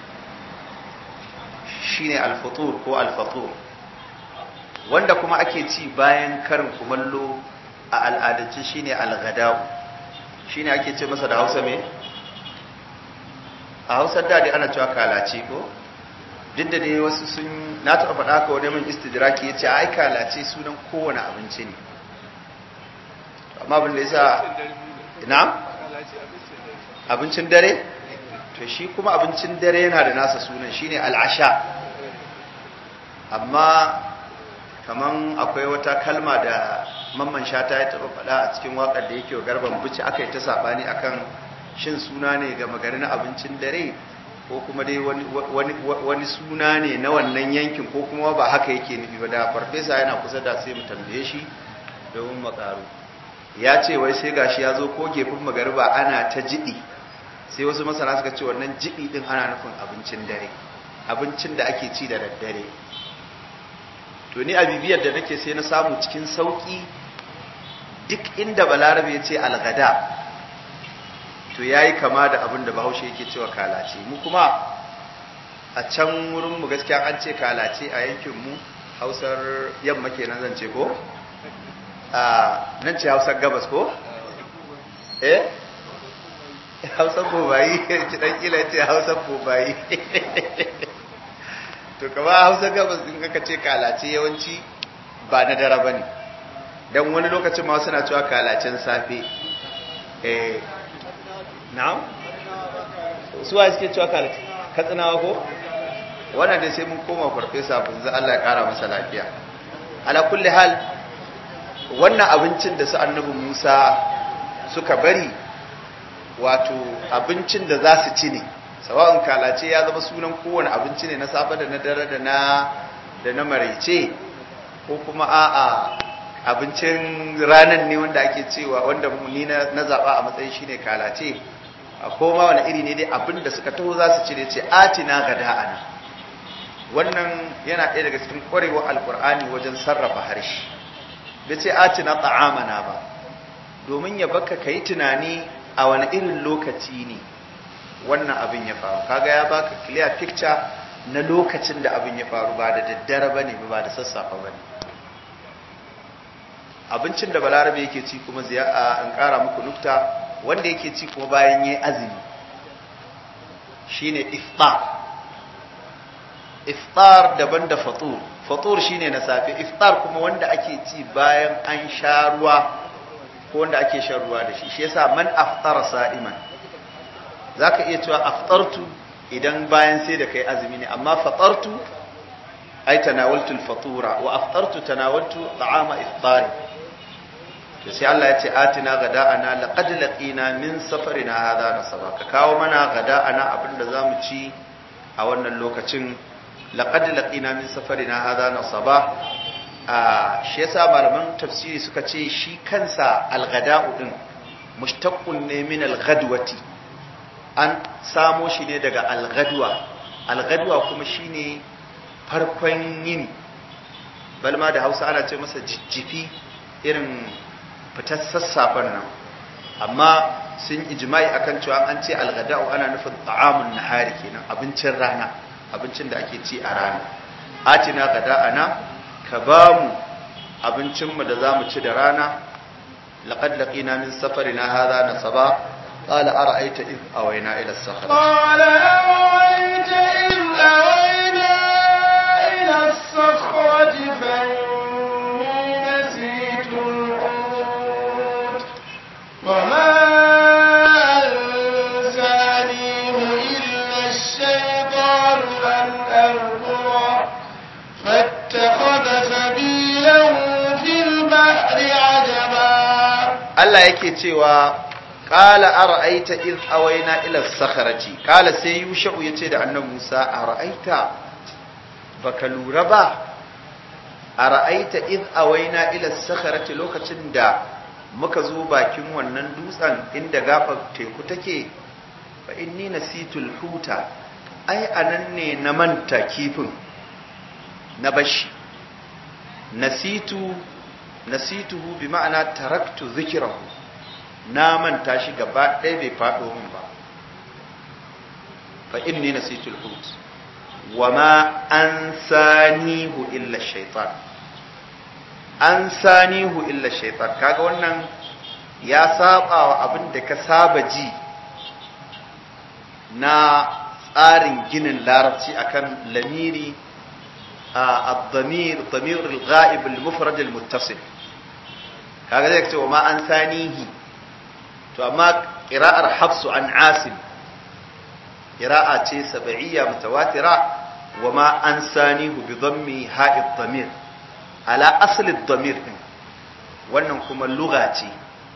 shine alfatu ko alfatu wanda kuma ake ci bayan karin kumallo a al'adance shine alghada'u shine ake ce masa da Hausa me a Hausa da dai ana cewa kalace ko duk da dai wasu sun na taɓa faɗa ka wani min istidraki ya ce ai kalace sunan kowane abinci ne amma abin da ya sa ina abincin dare to shi kuma abincin dare yana da nasa sunan shine al'asha amma kaman akwai wata kalma da mamman shata ya taɓa faɗa a cikin waƙar da yake wa garban buci aka yi ta saɓani akan shin suna ne ga magari na abincin dare ko kuma dai wani suna ne na wannan yankin ko kuma ba haka yake nufi ba da farfesa yana kusa da sai mu tambaye shi domin makaru ya ce wai sai gashi ya zo ko gefen magariba ana ta jiɗi sai wasu masana suka ce wannan jiɗi ɗin ana nufin abincin dare abincin da ake ci da daddare to ni a bibiyar da nake sai na samu cikin sauƙi duk inda balarabe ya ce algada to ya yi kama da abin da bahaushe yake cewa kalace mu kuma a can wurinmu gaskiya an ce kalace a yankinmu hausar yamma kenan zan ce ko? nan ce hausar gabas ko? eh? hausar bobayi ci dan kila ce hausar bobayi to kama hausar gabas din kaka ce kalace yawanci ba na dare ba ne don wani lokacin ma suna cewa kalacen safe eh na'am suwa suke cewa kalace katsinawa ko? wannan dai sai mun koma farfesa bunza Allah ya kara masa lafiya ala kulli hal wannan abincin da su annabi Musa suka bari wato abincin da za su ci ne sawa'un kalace ya zama sunan kowane abinci ne na safe da na dare da na da na maraice ko kuma a'a abincin ranan ne wanda ake cewa wanda ni na zaba a matsayin shine kalace a koma wani iri ne dai abin da suka taho za su ci ne ce atina gada'ana wannan yana ɗaya daga cikin ƙwarewar alkur'ani wajen sarrafa harshe bai ce atina ta'amana ba domin ya baka ka yi tunani a wani irin lokaci ne wannan abin ya faru kaga ya baka clear picture na lokacin da abin ya faru ba da daddare ba ne ba da sassafe ba ne abincin da balarabe yake ci kuma ziya'a in ƙara muku nukta wanda yake ci kuma bayan yi azumi shine iftar iftar daban da fatur fatur shine na safe iftar kuma wanda ake ci bayan an sha ruwa ko wanda ake shan ruwa da shi shi yasa man aftara sa'iman zaka iya cewa aftartu idan bayan sai da kai azumi ne amma fatartu ay tanawaltu al-fatura wa aftartu tanawaltu ta'ama iftari to sai Allah ya ce atina gada'ana laqad laqina min safarina hadha nasaba ka kawo mana gada'ana abinda zamu ci a wannan lokacin laqad laqina min safarina hadha nasaba a shi yasa malaman tafsiri suka ce shi kansa al-gada'u din mushtaqqun ne min al-ghadwati an samo shi ne daga al-ghadwa al-ghadwa kuma shine farkon yini balma da Hausa ana ce masa jijjifi irin fitar sassafen nan amma sun ijma'i akan cewa an ce algada'u ana nufin ta'amun nahari kenan abincin rana abincin da ake ci a rana atina gada'ana ka ba mu abincinmu da za mu ci da rana laqad laqina min safarina hadha nasaba qala ara'aita id awayna ila as-sakhra قال أرأيت إذ أوينا إلى الصخرة فإني نسيت الحوت وما أنسانيه إلا الشيطان أن أذكره فاتخذ سبيله في البحر عجبا Allah yake cewa qala ara'aita id awayna ila as-sakhrati qala sai yusha'u yace da annabi Musa ara'aita baka lura ba ara'aita id awayna ila as-sakhrati lokacin da muka zo bakin wannan dutsen inda gabar teku take fa inni nasitul huta ai anan ne na manta kifin na bashi nasitu nasituhu bi ma'ana taraktu zikrahu na manta shi gaba ɗaya bai faɗo min ba fa inni nasitul hut wa ma ansanihu illa shaytan ansanihu illa shaytan kaga wannan ya saba wa abin da ka saba ji na tsarin ginin larabci akan lamiri الضمير ضمير الغائب المفرد المتصل kaga zai ce wa ma an sanihi to amma qira'ar hafsu an asim qira'a ce sab'iyya mutawatira wa ma an sanihu bi dhammi ha'id dhamir ala asli dhamir din wannan kuma lugha ce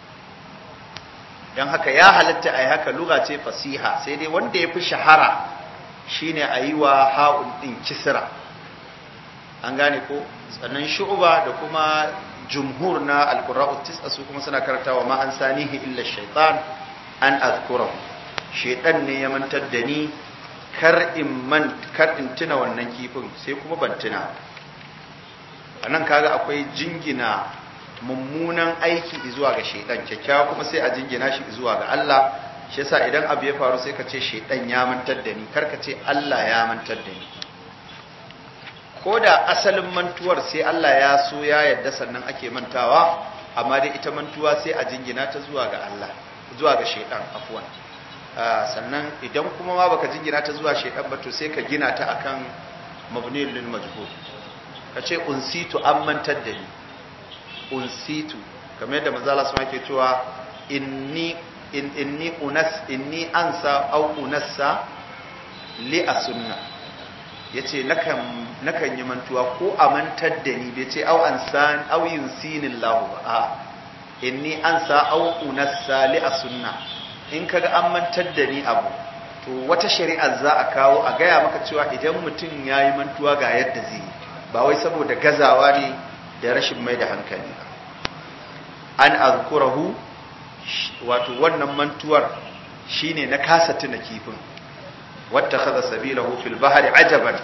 dan haka ya halatta ai haka lugha ce fasiha sai dai wanda yafi shahara shine ayi wa ha'un din kisra an gane ko sannan shu'ba da kuma jumhur na alqurra'u tis'a su kuma suna karantawa ma an sanihi illa shaytan an azkurahu shaytan ne ya mantar da ni kar in man kar in tuna wannan kifin sai kuma ban tuna anan kaga akwai jingina mummunan aiki zuwa ga shaytan kyakkyawa kuma sai a jingina shi zuwa ga Allah shi yasa idan abu ya faru sai ka ce shaytan ya mantar da ni kar ka ce Allah ya mantar da ni ko da asalin mantuwar sai Allah ya so ya yadda sannan ake mantawa amma dai ita mantuwa sai a jingina ta zuwa ga Allah zuwa ga shaidan afwan sannan idan kuma ma baka jingina ta zuwa shaidan ba to sai ka gina ta akan mabniyul lil majhul ka ce unsitu an mantar da ni unsitu kamar yadda manzo Allah sama ke cewa inni in inni unas inni ansa au unassa li asunna ya ce nakan yi mantuwa ko a mantar da ni bai ce au an san au yin sinin lahu ba a inni an sa au unassa li a sunna in kaga an mantar da ni abu to wata shari'ar za a kawo a gaya maka cewa idan mutum ya yi mantuwa ga yadda zai yi ba wai saboda gazawa ne da rashin mai da hankali ba an azkurahu wato wannan mantuwar shine na kasa tuna kifin واتخذ سبيله في البحر عجبا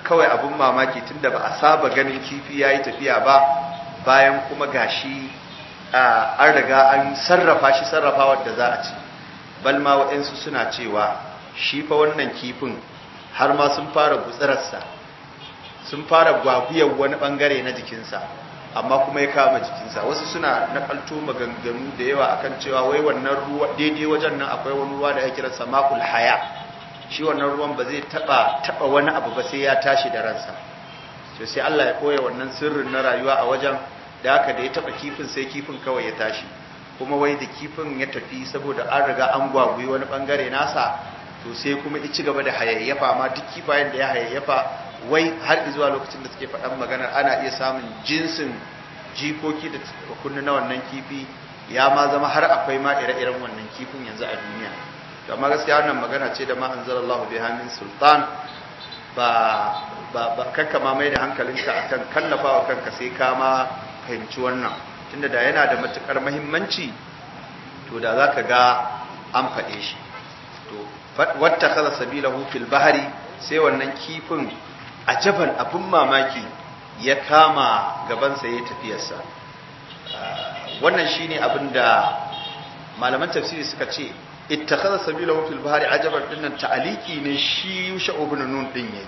kawai abin mamaki tunda ba a saba ganin kifi ya yi tafiya ba bayan kuma gashi an riga an sarrafa shi sarrafa wadda za a ci balma waɗansu suna cewa shi fa wannan kifin har ma sun fara gutsirarsa sun fara gwaguyar wani ɓangare na jikinsa amma kuma ya kama jikinsa wasu suna nakalto maganganu da yawa akan cewa wai wannan ruwa daidai wajen nan akwai wani ruwa da ya kira samakul haya shi wannan ruwan ba zai taba taba wani abu ba sai ya tashi da ransa to sai Allah ya koya wannan sirrin na rayuwa a wajen da haka da ya taba kifin sai kifin kawai ya tashi kuma wai da kifin ya tafi saboda an riga an gwagwi wani bangare nasa to sai kuma ya ci gaba da hayayyafa ma duk kifayen da ya hayayyafa wai har zuwa lokacin da suke faɗan maganar ana iya samun jinsin jikoki da kunni na wannan kifi ya ma zama har akwai ma ire-iren wannan kifin yanzu a duniya to amma gaskiya wannan magana ce da ma anzalallahu biha min sultan ba ba ba kanka ma mai da hankalinka akan kallafawa kanka sai ka ma fahimci wannan tunda da yana da matukar muhimmanci to da zaka ga an faɗe shi to wata kaza sabilahu fil bahari sai wannan kifin ajaban abin mamaki ya kama gabansa ya tafiyarsa wannan shine abin da malaman tafsiri suka ce ittakhadha sabilahu fil bahri ajaban dinnan ta'aliki ne shi yusha ibn nun din yayi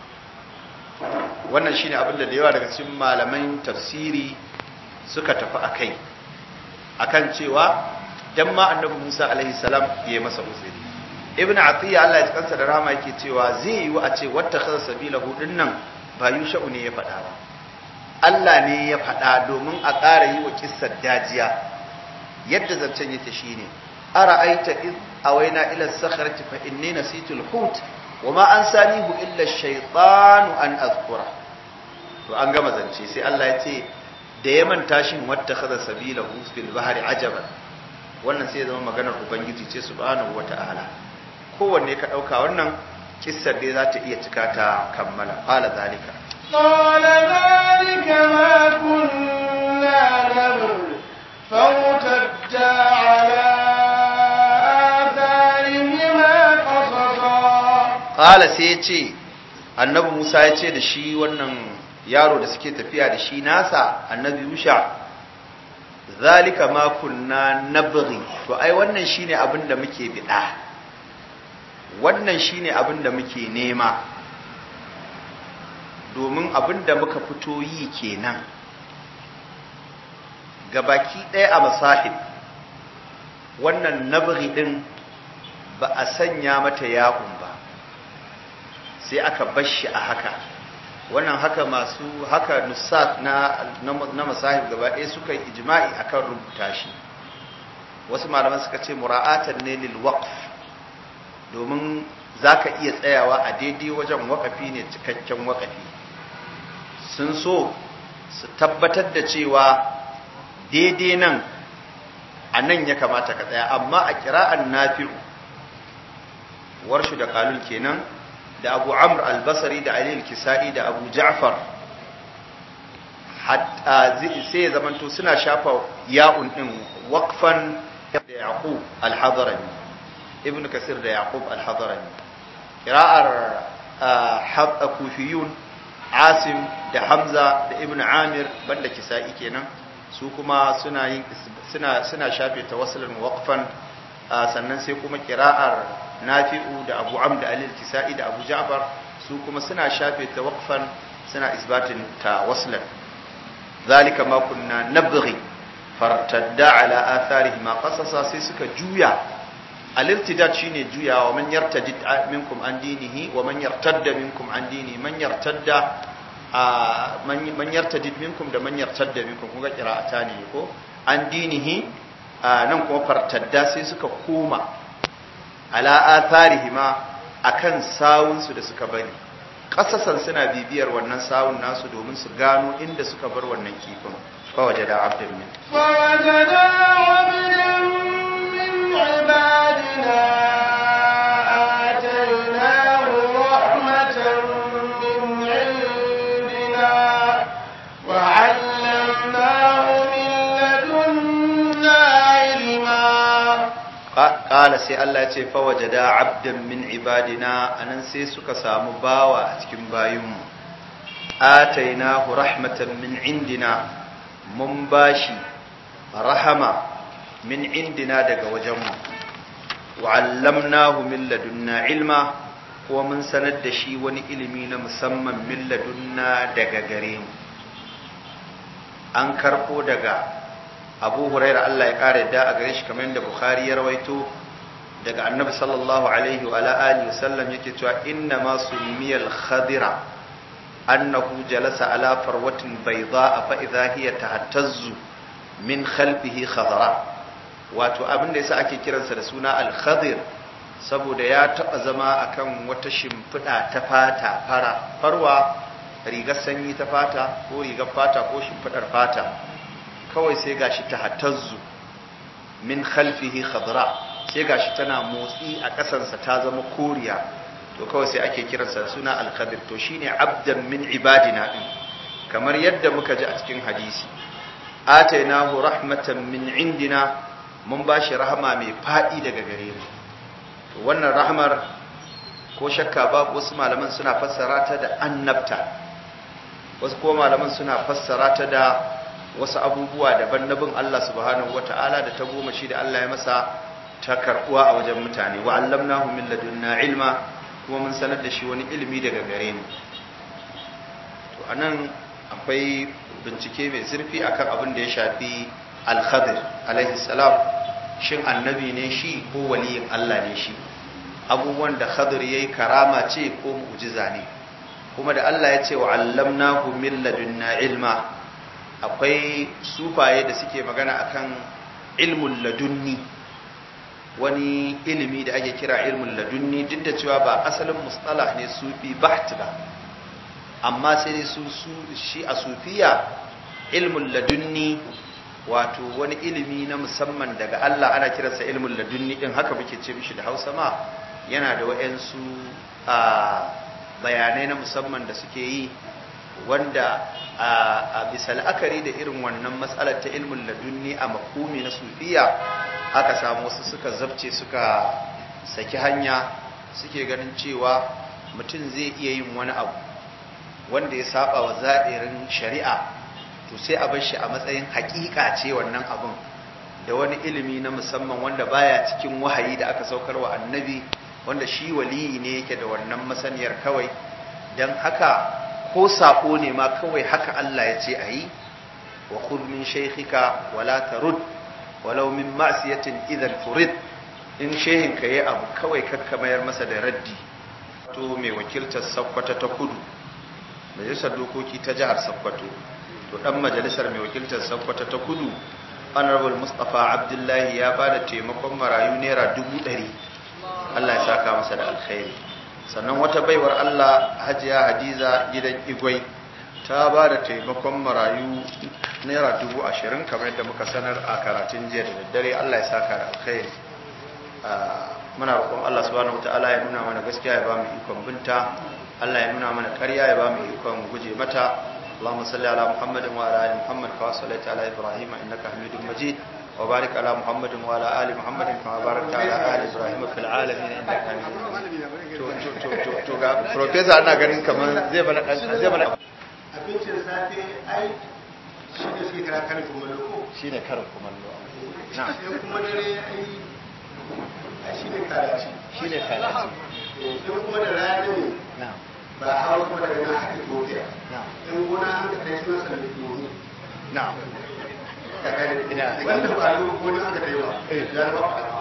wannan shine abin da da yawa daga cikin malaman tafsiri suka tafi akai akan cewa dan ma annabi Musa alaihi salam yayi masa uzuri ibn atiya Allah ya kansa da rahama yake cewa zai yi wa a ce wata khasa sabilahu dinnan ba yusha'u ne ya faɗa ba Allah ne ya faɗa domin a ƙara yi wa kissar dajiya yadda zancen yake shine ara'aita id awaina ila sakhrati fa inni nasitu al-hut wa ma ansanihu illa ash-shaytanu an azkura to an gama zance sai Allah ya ce da ya manta shin wata khasa sabilahu fil bahri ajaban wannan sai ya zama maganar ubangiji ce subhanahu wata'ala kowanne ka ɗauka wannan kissar dai za ta iya cika ta kammala ƙala zalika قال ذلك ما كنا نبغي فارتدا على آثارهما قصصا قال sai ya ce annabi musa ya ce da shi wannan yaro da suke tafiya da shi nasa annabi yusha zalika ma kunna nabghi to ai wannan shine abin da muke bida wannan shine abin da muke nema domin abin da muka fito yi kenan gabaki ɗaya a masahib wannan nabghi din ba a sanya mata ya'un ba sai aka bashi a haka wannan haka masu haka nusat na na masahib gaba ɗaya suka yi ijma'i akan rubuta shi wasu malaman suka ce mura'atan ne lil waqf domin zaka iya tsayawa a daidai wajen wakafi ne cikakken wakafi sun so su tabbatar da cewa daidai nan a nan ya kamata ka tsaya amma a kira'an nafi'u warshu da kalul kenan da abu amr albasari da ali kisa'i da abu ja'far sai ya zamanto suna shafa ya'un din waqfan da yaqub al-hadrami ibn kasir da yaqub al-hadrami qira'ar kufiyun asim da hamza da ibn amir banda kisa'i kenan su kuma suna yin suna suna shafe tawassulun waqfan sannan sai kuma qira'ar nafi'u da abu amr da alil kisa'i da abu ja'far su kuma suna shafe tawaqfan suna isbatin tawassulan zalika ma kunna nabghi fartadda ala atharihi ma qasasa sai suka juya al-irtidad shine juyawa man yartadid minkum an dinihi wa man yartadda minkum an dini man yartadda man yartadid minkum da man yartadda minkum kun ga qira'ata ne ko an dinihi nan kuma fartadda sai suka koma ala atharihi ma akan sawun su da suka bari kasasan suna bibiyar wannan sawun nasu domin su gano inda suka bar wannan kifin fa wajada abdan min فوجدا عبدا من عبادنا آتيناه رحمة من عندنا وعلمناه من لدنا علما qala sai Allah ya ce fa wajada abdan min ibadina anan sai suka samu bawa a cikin bayinmu atainahu rahmatan min indina mun bashi rahama min indina daga wajenmu wa'allamnahu min ladunna ilma kuma mun sanar da shi wani ilimi na musamman min ladunna daga gare mu an karɓo daga abu huraira Allah ya ƙara yadda a gare shi kamar yadda bukhari ya rawaito daga annabi sallallahu alaihi wa alihi wasallam yake cewa inna ma sumiyal khadira annahu jalasa ala farwatin bayda fa idha hiya tahattazzu min khalfihi khadara wato abin da yasa ake kiransa da suna al-khadir saboda ya taba zama akan wata shimfiɗa ta fata fara farwa rigar sanyi ta fata ko rigar fata ko shimfiɗar fata kawai sai gashi ta hatazzu min khalfihi khadra sai gashi tana motsi a ƙasarsa ta zama koriya to kawai sai ake kiransa da suna al-khadir to shine abdan min ibadina din kamar yadda muka ji a cikin hadisi atainahu rahmatan min indina mun bashi rahama mai fadi daga gare mu to wannan rahmar ko shakka babu wasu malaman suna fassara ta da annabta wasu ko malaman suna fassara ta da wasu abubuwa daban na bin Allah subhanahu wata'ala da ta goma shi da Allah ya masa ta karbuwa a wajen mutane wa allamnahu min ladunna ilma kuma mun sanar da shi wani ilimi daga gare mu to anan akwai bincike mai zurfi akan abin da ya shafi al-khadir alaihi salam shin annabi ne shi ko waliyin Allah ne shi abubuwan da khadir yayi karama ce ko mu'jiza ne kuma da Allah ya ce wa allamnahu min ladunna ilma akwai sufaye da suke magana akan ilmul ladunni wani ilimi da ake kira ilmul ladunni duk da cewa ba asalin mustalah ne sufi baht ba amma sai dai su shi a sufiya ilmul ladunni wato wani ilimi na musamman daga Allah ana kiransa ilmul ladunni din haka muke ce mishi da Hausa ma yana da wayansu a bayanai na musamman da suke yi wanda a bisa la'akari da irin wannan matsalar ta ilmin ladunni a makumi na sufiya aka samu wasu suka zabce suka saki hanya suke ganin cewa mutum zai iya yin wani abu wanda ya saba wa za'irin shari'a to sai a bar shi a matsayin hakika ce wannan abun da wani ilimi na musamman wanda baya cikin wahayi da aka saukar wa annabi wanda shi waliyi ne yake da wannan masaniyar kawai don haka ko sako ne ma kawai haka Allah ya ce a yi wa khudh min shaykhika wala tarud walau min ma'siyatin idan turid in shehin ka yi abu kawai kakka mayar masa da raddi to mai wakiltar sakkwata ta kudu majalisar dokoki ta jihar sakkwato to dan majalisar mai wakiltar sakkwata ta kudu honorable mustapha abdullahi ya ba da taimakon marayu naira dubu ɗari allah ya saka masa da alkhairi sannan wata baiwar allah hajiya hadiza gidan igwai ta ba da taimakon marayu naira dubu ashirin kamar yadda muka sanar a karatun jiya da daddare allah ya saka da alkhairi muna roƙon allah subhanahu ta'ala ya nuna mana gaskiya ya ba mu ikon binta allah ya nuna mana ƙarya ya ba mu ikon guje mata اللهم صل على محمد وعلى ال محمد كما صليت على ابراهيم انك حميد مجيد وبارك على محمد وعلى ال محمد كما باركت على ال ابراهيم في العالمين انك حميد مجيد to to to ga professor ana ganin kamar zai bana zai bana abincin safe ai shi ne suke kira karin kumallo ko shine karin kumallo sai kuma dare ai ai shi ne kalaci shine kalaci sai kuma da rana ne na'am ba a hawa kuma daga nan ake tofiya na'am in gona an ka kai suna sanin domin na'am ka gane Ina. wanda ba a yi gona aka kai ba ya zama fara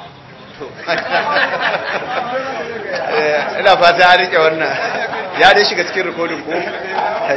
ina fata an rike wannan ya dai shiga cikin rikodin ko